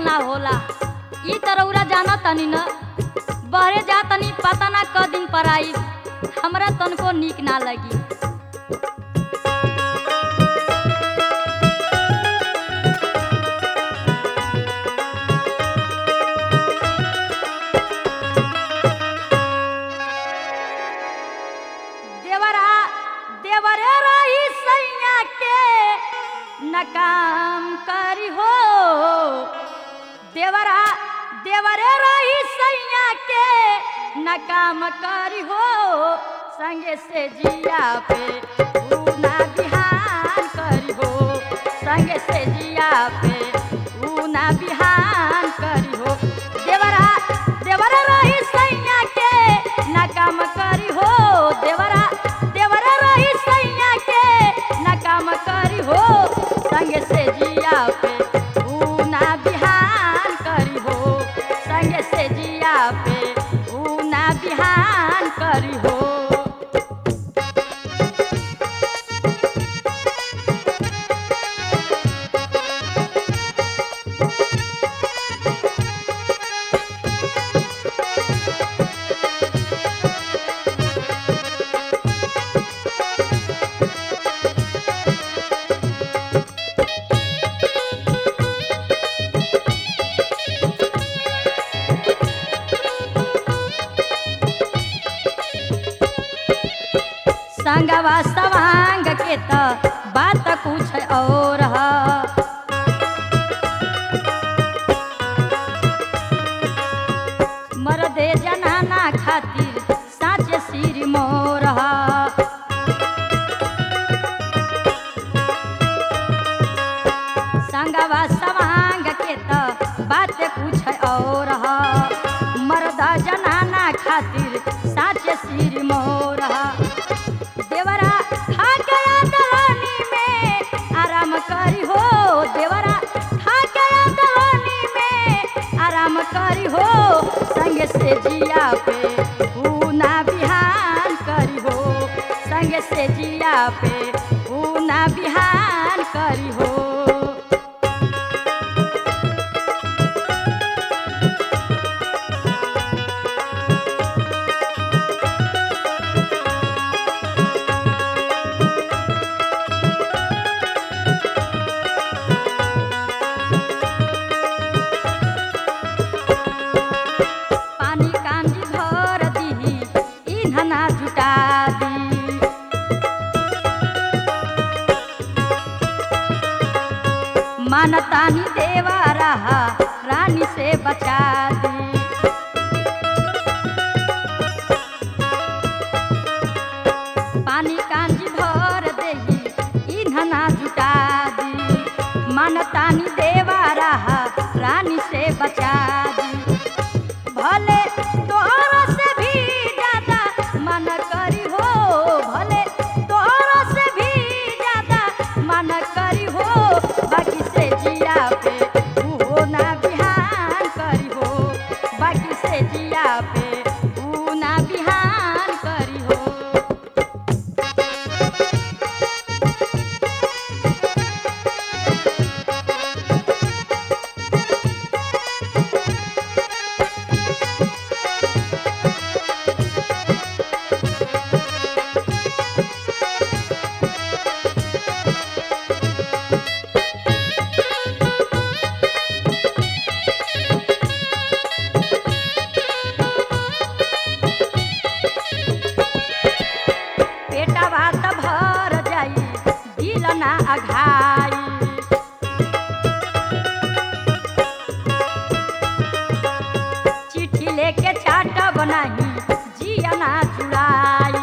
ना होला ई तरौरा जाना तनी न बहरे जा तनी पता ना क दिन पर आई हमरा तनको नीक ना लगी देवरा देवरे रही सैया के नकाम करी हो देवरा देवरे रही सैया के नकाम करी हो संगे से जिया पे ऊना बिहान करी हो संगे से जिया पे ऊना बिहान करी हो देवरा देवरा रही सैया के नकाम करी हो देवरा देवरा रही सैया के नकाम करी हो संगे से जिया पे ऊना बिहान करी हो संगे से जिया पे ऊना बिहान करी हो संगवा सवांग के त बात कुछ और ह मरदे जनाना खातिर साचे सिर मोर ह संगवा सवांग के त बात कुछ और ह मरदा जनाना खातिर साचे सिर मोर ह देवरा खा गया दलानी में आराम करी हो देवरा खा गया दलानी में आराम करी हो संग से जिया पे ऊना बिहान करी हो संग से जिया पे ऊना बिहान करी हो पानी कांजी भर दीही इन्हना जुटा दी मानतानी देवा रहा रानी से बचा दी पानी कांजी भर देही इन्हना जुटा दी मानतानी देवा रहा रानी से बचा दी भले तोहरा से भी ज्यादा मन करी हो भले तोहरा से भी ज्यादा मन करी हो बाकी से जिया पे ऊ ना बिहान करी हो बाकी से जिया पे ऊ ना बिहान करी हो पेटा भात भर जाई दिल ना अघाई चिट्ठी लेके चाट बनाही जिया ना चुराई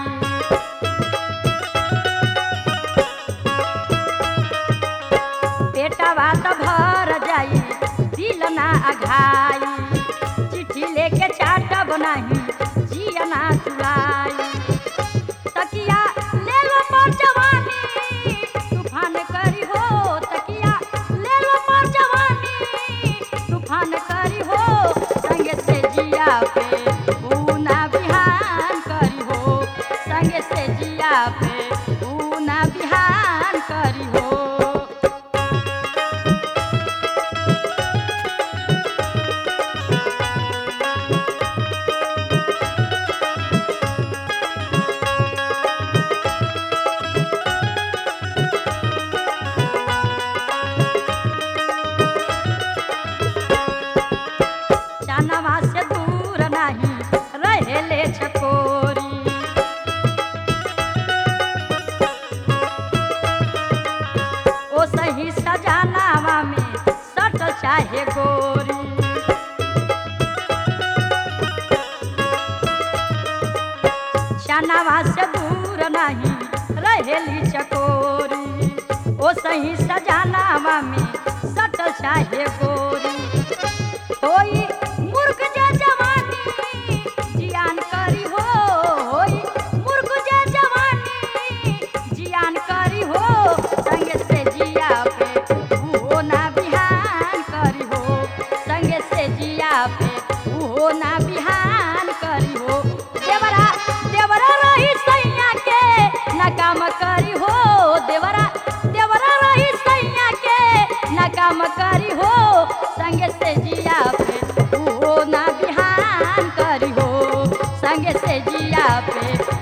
पेटा भात भर जाई दिल ना अघाई चिट्ठी लेके चाट बनाही जिया ना चुराई तकिया ले लो पर जवानी तूफान करी हो तकिया ले लो पर जवानी तूफान करी हो संगे से जिया पे ऊना बिहान करी हो संगे से जिया पे ऊना बिहान करी हो सजानावा से दूर नहीं रहेली चकोरी ओ सही सजानावा में सट चाहे गोरी होई मुर्ख जे जवानी जियान करी हो होई मुर्ख जे जवानी जियान करी हो संगे से जिया पे उहो ना बिहान करी हो संगे से जिया पे उहो ना बिहान करी हो देवरा देवरा रही सैया के ना काम करी हो देवरा देवरा रही सैया के ना काम करी हो संगे से जिया पे उहो ना बिहान करी हो संगे से जिया पे